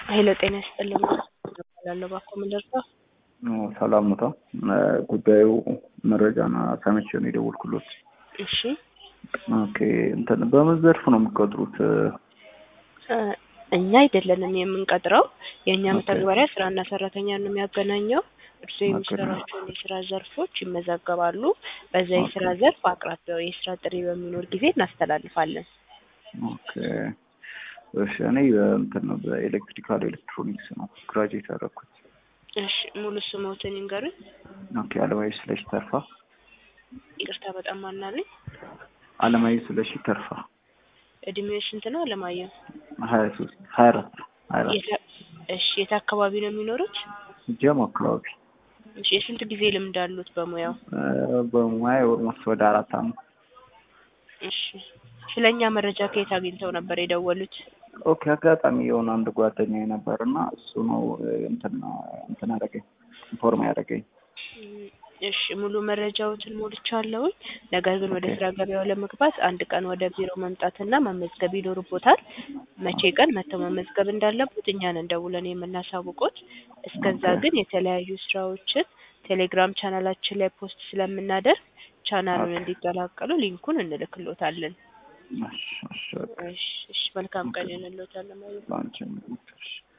ሄሎ ጤና ይስጥልኝ እባላለሁ እባክዎ ምን ልርዳዎ? ሰላም ኖታ? ጉዳዩ መረጃና ሰምቼ ነው የደወልኩሎት። እሺ ኦኬ እንትን በምን ዘርፍ ነው የምትቀጥሩት? እ እኛ አይደለንም የምንቀጥረው የእኛ ኦኬ። መተግበሪያ ስራና ሰራተኛን ነው የሚያገናኘው። እርስዎ ኦኬ። የሚሰሯቸውን የስራ ዘርፎች ይመዘገባሉ። በዛ የስራ ኦኬ። ዘርፍ አቅራቢያው የስራ ጥሪ በሚኖር ጊዜ እናስተላልፋለን። ኦኬ እሺ እኔ እንትን ነው በኤሌክትሪካል ኤሌክትሮኒክስ ነው ግራጁዌት ያደረኩት። እሺ ሙሉ ስሞትን ይንገሩኝ። ኦኬ አለማየሁ ስለሺ ተርፋ። ይቅርታ በጣም ማናለኝ? አለማየሁ ስለሺ ተርፋ እድሜው ስንት ነው አለማየሁ? ሀያ ሶስት ሀያ አራት ሀያ አራት የት እሺ የት አካባቢ ነው የሚኖሩት? ጀሞ አካባቢ እሺ የስንት ጊዜ ልምድ አሉት በሙያው? እ በሙያ ኦልሞስት ወደ አራት አመት እሺ ስለኛ መረጃ ከየት አግኝተው ነበር የደወሉት? ኦኬ አጋጣሚ የሆነ አንድ ጓደኛዬ ነበር እና እሱ ነው እንትን እንትን ያደረገኝ ኢንፎርም ያደረገኝ። እም፣ እሺ ሙሉ መረጃዎትን ሞልቻለሁኝ። ነገር ግን ወደ ኦኬ ስራ ገበያው ለመግባት አንድ ቀን ወደ ቢሮ መምጣትና መመዝገብ ይኖርቦታል። መቼ ቀን መጥተው መመዝገብ እንዳለቦት እኛን ደውለን የምናሳውቆት። እስከዛ ኦኬ ግን የተለያዩ ስራዎችን ቴሌግራም ቻናላችን ላይ ፖስት ስለምናደርግ ቻናሉን ኦኬ እንዲቀላቀሉ ሊንኩን እንልክሎታለን። እሺ እሺ በቃ እሺ እሺ መልካም ኦኬ ቀን ይሁንልዎት አለማየሁ። ላንቺም ይሁን። እሺ